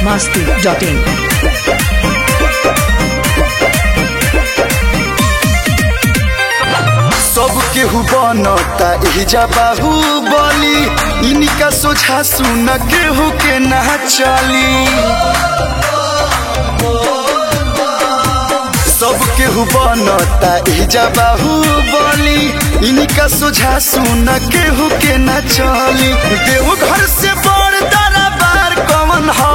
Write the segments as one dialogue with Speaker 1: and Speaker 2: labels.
Speaker 1: masti.in.
Speaker 2: सब केहू बनता एहिजा बाहुबली इनका सोझा सुन केहू के ना चली सब केहू बनता एहिजा बाहुबली इनका सोझा सुन केहू के ना चली देव घर से बड़ दरबार कौन ह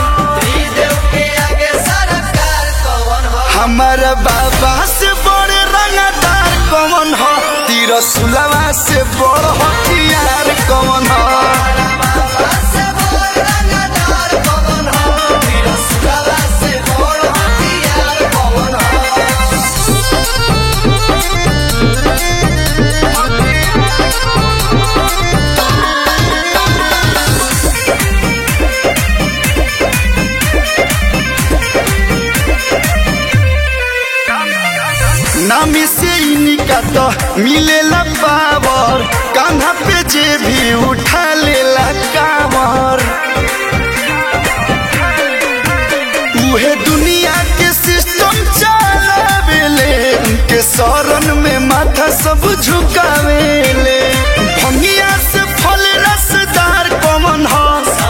Speaker 2: हमारा बाबा से बड़े रंगदार कौन ह तीर सुलवा से बड़ हथियार कौन ह नामी से इनका तो मिलेला पावर कान्हा पे जे भी उठा लेला कावर उहे दुनिया के सिस्टम चलावेले उनके शरण में माथा सब झुकावेले भंगिया से फल रसदार कमन ह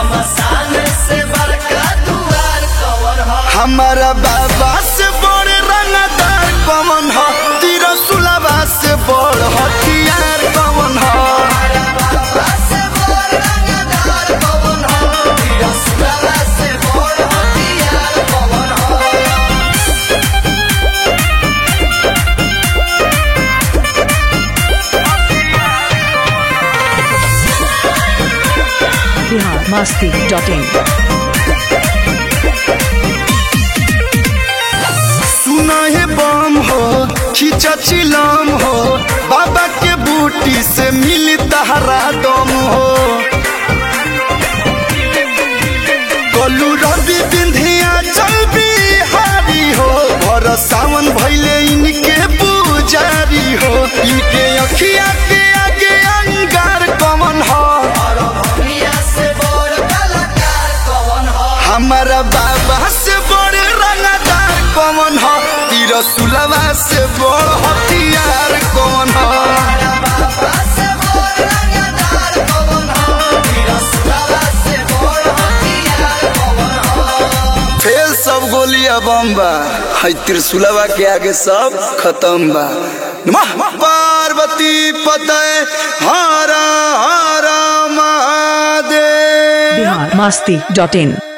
Speaker 2: हमारा बाबा से बड़े रंगदार कमन ह तीर सुलभा से बड़ हथियार कमन ह
Speaker 1: Bihar masti.in.
Speaker 2: सुना है बम हो खींचा चिलम हो बाबा के बूटी से मिली तहरा दम हो कलू रवि बिंधिया चल बिहारी हो भर सावन भैले इनके पुजारी हो इनके अखिया के आगे अंगार कमन हो हमारा बाबा से बड़े रंगदार कौन ह तीर सुलवा से बड़ हथियार कौन ह फेल सब गोलिया बम्बा है त्रिशुलवा के आगे सब खत्म बा नमः पार्वती पतय हरा हरा महादेव
Speaker 1: Bihar masti.in.